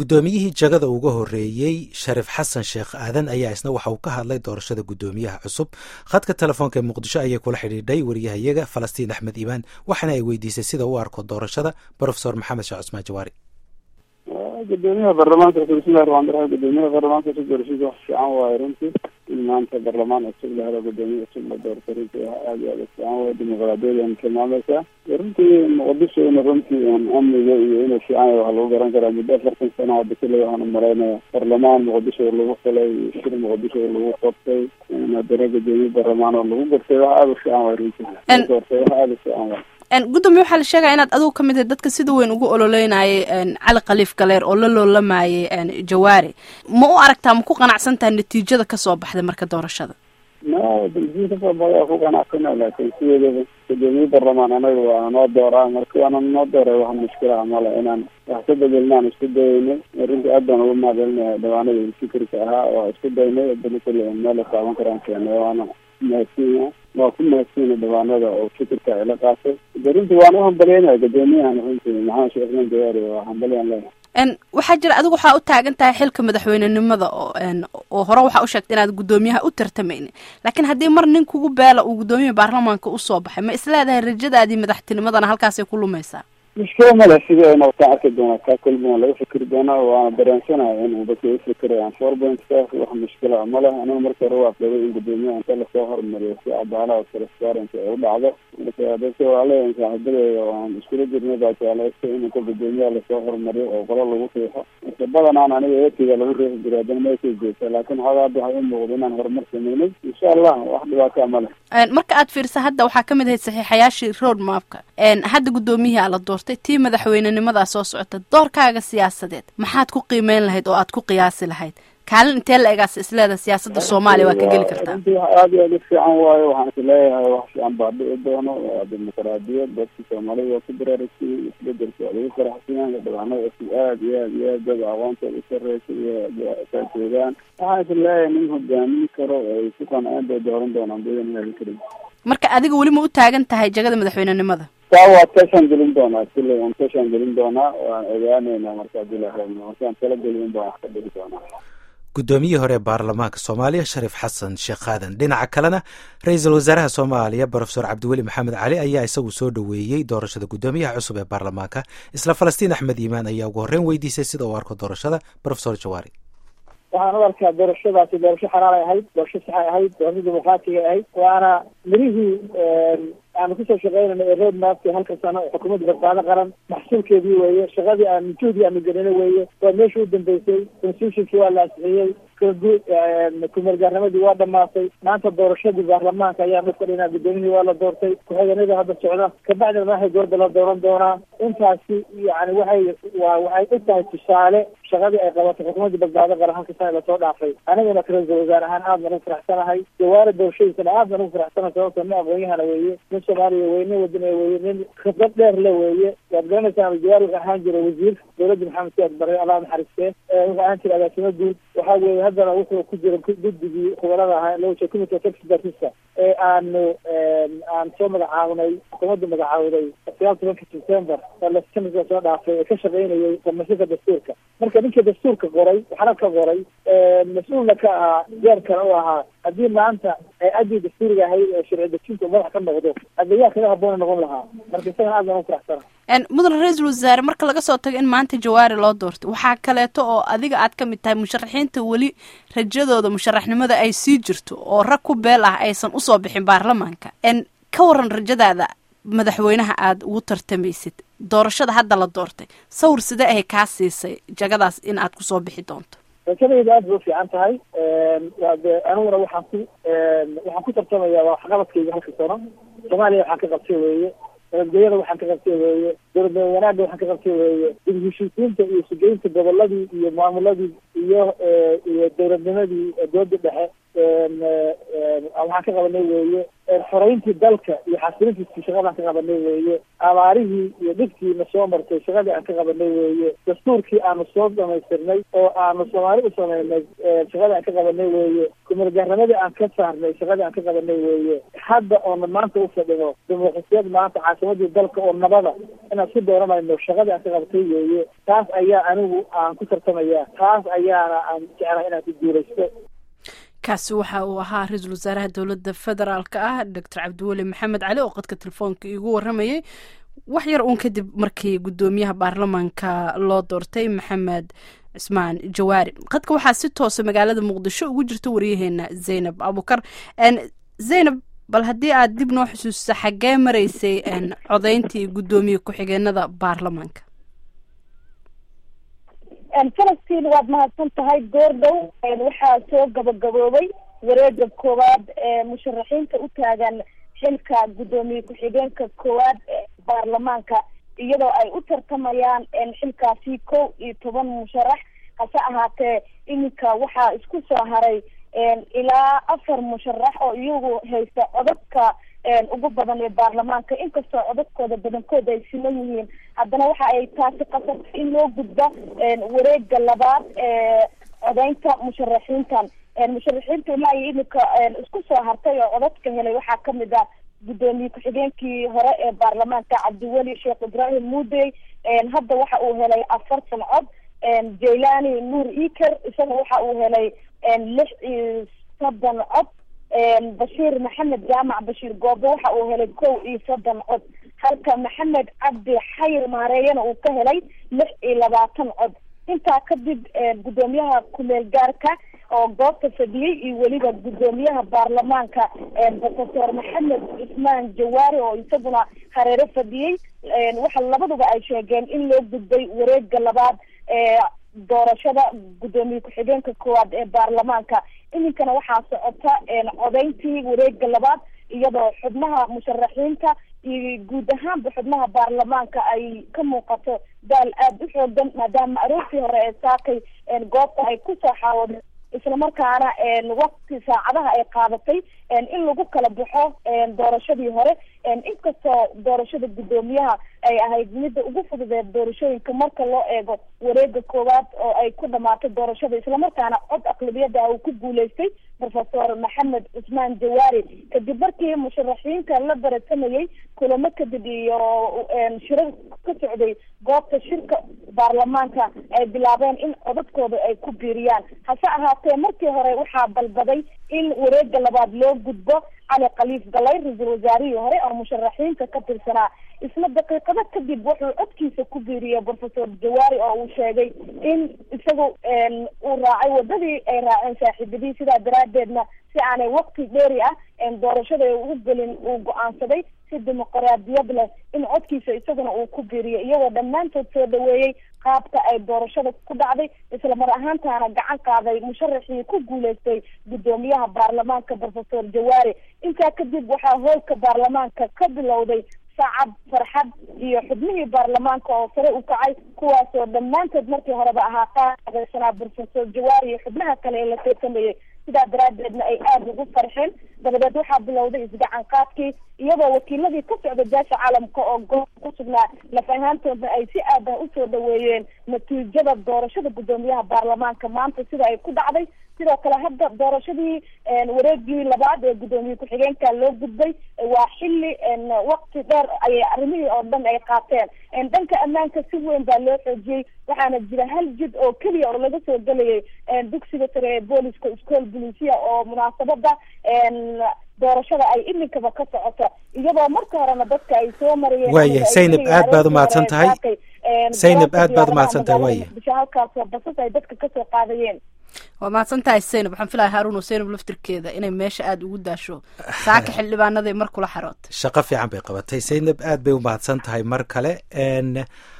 guddoomiyihii jagada uga horreeyey sharif xasan sheekh aadan ayaa isna waxa uu ka hadlay doorashada guddoomiyaha cusub khadka telefoonka ee muqdisho ayay kula xidhiidhay wariyahayaga falastiin axmed iimaan waxaana ay weydiisay sida u arko doorashada brofesor maxamed sheekh cusmaan jawaari gudoomiyaha baarlamaanka bismillahi raxmaan raxiim gudoomiyaha baarlamaanka cusub doorashada wax fiican waaye runtii in maanta baarlamaan cusub la helo gudoomiye cusub la doorto runtii wax aada iyo aada fiican waaye dimuqraadiyadan tilmaamaysaa runtii muqdishona runtii amniga iyo inuu fiican yahay waxa lagu garan karaa muddo afartan sano hadda kale waxaan umalaynaya baarlamaan muqdisho lagu falay shir muqdisho lagu qabtay haddana gudoomiye baarlamaan oo lagu gartay wax aada u fiican waay runtii doortay wax aada u fiican waay gudoomiye waxaa la sheegaya inaad adigu ka mid tahay dadka sida weyn ugu ololeynayay cali khaliif galeer oo la loolamayay jawaari ma u aragtaa ma ku qanacsan tahay natiijada kasoo baxday marka doorashada no daljiin kasoo baxday waa ku qanacsana laakiin sideedaba gudoomiye baarlamaan anaga waa noo dooraa marka waana noo dooray wax mushkila ah male inaan wax ka bedelnaan isku dayaynay runtii aad baan uga mahadcelinaya dhawaanada fikirka ahaa waa isku daynay adana kule meel la taaban karaan keenay waana mahadsinya waa ku mahadsiina dhawaanada oo fikirka ay la qaatay de runtii waan u hambalyeynaya gudoomiyahan runtii maxamed sheekh ismaan jawaari waa hambalyan leeyahay waxaa jira adigu waxaa u taagan tahay xilka madaxweynenimada oo oo hore waxaa u sheegtay inaad guddoomiyaha u tartamayni laakiin haddii mar nin kugu beela uu guddoomiyaha baarlamaanka usoo baxay ma isleedahay rajadaadii madaxtinimadana halkaasay ku lumaysaa mushkila male sidana wataan arki doonaa kaa kulmi waa laga fikri doonaa waana dareensanaya in dadka ufikirayaan four point five wax mushkila male aniga marka hore waa qabay in gudoomiyaha inta lasoo hormariyo si cadaalada transparency ay u dhacdo marka dadka waa leeyahay saaxiibadeeda waan iskula jirnay baa jeclaysta in inta gudoomiyaha lasoo hormariyo oo qolo lagu riixo marka badanaan aniga eetiga lagu riixi jiray haddana meeshay joogta laakiin xoogaa hadda waxay u muuqda inaan horumar sameynay insha allah wax dhibaataa male marka aad fiirsa hadda waxaa kamid ahayd saxiixayaashii road mapka hadda guddoomiyihii ala doortay tii madaxweynenimadaa soo socota doorkaaga siyaasadeed maxaad ku qiimeyn lahayd oo aad ku qiyaasi lahayd kaalin intee la egaas isleeda siyaasada soomaaliya waa ka geli kartaa runtii wax aada iyo aada u fiican waayo waxaan is leeyahay wax fiican baa dhici doono waa dimuqraadiyad dadka soomaalida waa ku baraarugsiye isbedelka waa lagu faraxsanyahay dhawaanada cusub aada iyo aada iyo aad dad aqoontooda u sareysa iyo kaa joogaan waxaan is leeyahay nin hogaamin karo ay ku qanceen bay dooran doonaan badan ilahi karim marka adiga weli ma u taagan tahay jagada madaxweynenimada taa waa tashaan gelin doonaa sile waan tashaan gelin doonaa waan ogaaneynaa marka hadii la rabno markaan tala gelin baan wax ka dhigi doonaa guddoomiyihii hore ee baarlamaanka soomaaliya sharif xasan sheekh aadan dhinaca kalena ra-iisul wasaaraha soomaaliya brofesor cabdiweli maxamed cali ayaa isagu soo dhoweeyey doorashada guddoomiyaha cusub ee baarlamaanka isla falastiin axmed iimaan ayaa ugu horreyn weydiisay sida uu arko doorashada brofesor jawaari waxaan u arkaa doorashadaasi doorasho xalaal ay ahayd doorasho saxay ahayd doorasho dimuqraatiga ahayd waana mirihii aanu kusoo shaqeynayna ee road mapki halka sano xukuumadda badbaado qaran maxsuulkeedii weeye shaqadii aan juhdi aanu gelino weeye waa meesha u dambeysay constitutionkii waa la ansixiyey kumeelgaarnimadii waa dhamaatay maanta doorashadii baarlamaanka ayaa mid fadhinaa guddoomiyihii waa la doortay ku-xigeenadii hadda socda kabacdina madaxda dowladda la dooran doonaa intaasi yani waxay waa waxay u tahay tusaale shaqadii ay qabatay xukuumadda badbaado qaran halka sana lasoo dhaafay anigana ra-iisul wasaare ahaan aad baan ugu faraxsanahay jawaari doorashadiisana aad baan ugu faraxsanahay sababto nin aqoonyahana weeye nin soomaaliya weye nin wadaniya weeye nin khibrad dheer le weeye waad garanaysaa jawaari wuxuu ahaan jiray wasiir dowladda maxamed siyaad barre allah naxariistee wuxuu ahaan jiray agaasimo guud waxaa weeye haddana wuxuu ku jira guddigii khubarada ahaa loo jeeda committee of expertisa ee aanu aan soo magacaabnay xukuumadda magacaawday sagaal tobanka september oo lasanadka soo dhaafay ee ka shaqeynayay farmashinka dastuurka marka ninkii dastuurka qoray waxna ka qoray mas-uulna ka ahaa jeerkana u ahaa haddii maanta addii dastuuriga ahayd ee sharci dejinta madax ka noqdo adayaa kaga haboona noqon lahaa marka isagana aad baan u faraxsana mudan ra-iisul wasaare marka laga soo tago in maanta jawaari loo doortay waxaa kaleeto oo adiga aad ka mid tahay musharaxiinta weli rajadooda musharaxnimada ay sii jirto oo rag ku beel ah aysan usoo bixin baarlamaanka ka waran rajadaada madaxweynaha aada ugu tartamaysid doorashada hadda la doortay sawir sidee ahay kaa siisay jagadaas in aad kusoo bixi doonto rajadayda aad bay ufiican tahay waa de aniguna waxaan ku waxaan ku tartamaya waa waxqabadkayga halka sano soomaaliya waxaan ka qabtay weeye nabadgelyada waxaan ka qabtay weeye dowlad wanaagga waxaan ka qabtay weeye dib heshiisiinta iyo sugeynta goboladii iyo maamuladii iyo iyo dowladnimadii dowladda dhexe waxaan ka qabanay weeye xoreyntii dalka iyo xasilintiisii shaqadaan ka qabanay weeye abaarihii iyo dhibkiina soo martay shaqadii aan ka qabanay weeye dastuurkii aanu soo dhamaystirnay oo aanu soomaali u sameynay shaqadii aan ka qabanay weeye kumeelgaarnimadii aan ka saarnay shaqadii aan ka qabanay weeye hadda oona maanta u fadhino dimuqrasiyad maanta caasimadii dalka oo nabada inaan ku dooranayno shaqadii aan ka qabatay weeye taas ayaa anigu aan ku tartamaya taas ayaana aan jeclahay inaan ku guuraysto kaasi waxa uu ahaa ra-iisul wasaaraha dowladda federaalk ah doctor cabdiweli maxamed cali oo qadka telefoonka iigu waramayay wax yar uun kadib markii guddoomiyaha baarlamaanka loo doortay maxamed cismaan jawaari qadka waxaa si toosa magaalada muqdisho ugu jirta waryaheena zaynab abukar zaynab bal haddii aad dib noo xusuusta xaggee maraysay codeyntii guddoomiye ku-xigeenada baarlamaanka falastiin waad mahadsan tahay goor dhow waxaa soo gabagaboobay wareega koowaad ee musharaxiinta u taagan xilka guddoomiye ku-xigeenka koowaad ee baarlamaanka iyadoo ay u tartamayaan xilkaasi kow iyo toban musharax hase ahaatee iminka waxaa isku soo haray ilaa afar musharax oo iyagu haysta codadka ugu badan ee baarlamaanka inkastoo codadkooda badankood ay siman yihiin haddana waxa ay taasi qasabtay in loo gudba wareega labaad ee codeynta musharaxiintan musharaxiinta ilaa iyo iminka isku soo hartay oo codadka helay waxaa kamid ah guddoomiye ku-xigeenkii hore ee baarlamaanka cabdiweli sheekh ibraahim muudey hadda waxa uu helay afartan cod jaylani nuur iker isaga waxa uu helay lix iyo soddon cod bashiir maxamed jaamac bashiir goobe waxa uu helay kow iyo soddon cod halka maxamed cabdi xayir maareeyana uu ka helay lix iyo labaatan cod intaa kadib guddoomiyaha kumeel gaarka oo goobta fadhiyey iyo weliba guddoomiyaha baarlamaanka professor maxamed cismaan jawaari oo isaguna hareero fadhiyey waxa labaduba ay sheegeen in loo gudbay wareega labaad ee doorashada guddoomiye ku-xigeenka koowaad ee baarlamaanka iminkana waxaa socota codeyntii wareega labaad iyadoo xubnaha musharaxiinta iyo guud ahaanba xubnaha baarlamaanka ay ka muuqato daal aada u xoogan maadaama aroortii hore ee saakay goobta ay kusoo xaawodeen islamarkaana waqti saacadaha ay qaadatay in lagu kala baxo doorashadii hore inkastoo doorashada guddoomiyaha ay ahayd midda ugu fududeed doorashooyinka marka loo eego wareega koowaad oo ay ku dhamaatay doorashada islamarkaana cod aqlabiyada uu ku guuleystay professor maxamed cusmaan jawaari kadib markii musharaxiinta la baratamayay kulamo kadib iyo shirar ka socday goobta shirka baarlamaanka ay bilaabeen in codadkooda ay ku biiriyaan hase ahaatee markii hore waxaa balbaday in wareega labaad loo gudbo cali khaliif galay ra-iisul wasaarihii hore oo musharaxiinta ka tirsanaa isla daqiiqado kadib wuxuu codkiisa ku biiriyey professor jawaari oo uu sheegay in isagu uu raacay wadadii ay raaceen saaxiibadii sidaa daraadeedna si aanay waqti dheeri ah doorashada ugu gelin uu go-aansaday si dimuqraadiyad leh in codkiisa isaguna uu ku biiriyay iyagoo dhammaantood soo dhaweeyey qaabka ay doorashada ku dhacday isla mar ahaantaana gacan qaaday musharaxii ku guuleystay guddoomiyaha baarlamaanka professor jawaari intaa kadib waxaa hoolka baarlamaanka ka bilowday sacab farxad iyo xubnihii baarlamaanka oo sare u kacay kuwaasoo dhammaantood markii horeba ahaa qaadaysanaa professor jawaari iyo xubnaha kale ee la tartamayay sidaa daraadeedna ay aada ugu farxeen dabadeed waxaa bilowday isgacan qaadkii iyadoo wakiiladii ka socda beesha caalamka oo goob ku sugnaa laf ahaantoodna ay si aad ah usoo dhaweeyeen natiijada doorashada guddoomiyaha baarlamaanka maanta sida ay ku dhacday sidoo kale hadda doorashadii wareegii labaad ee guddoomiye ku-xigeenka loo gudbay waa xilli waqti dheer ayay arrimihii oo dhan ay qaateen dhanka ammaanka si weyn baa loo xoojiyey waxaana jira hal jid oo keliya oo laga soo gelayay dugsiga sare ee booliska school bulisia oo munaasabada doorashada ay iminkaba ka socoto iyadoo marka horena dadka ay soo marayeen waaya saynab aad baad umahadsan tahay saynab aad baad umahadsan tahay waaya bisha halkaasoo basas ay dadka kasoo qaadayeen waa mahadsan tahay saynab waxaan filaya haruun oo saynab laftirkeeda inay meesha aada ugu daasho saaka xildhibaanaday mar kula xaroota shaqo fiican bay qabatay saynab aad bay umahadsan tahay mar kale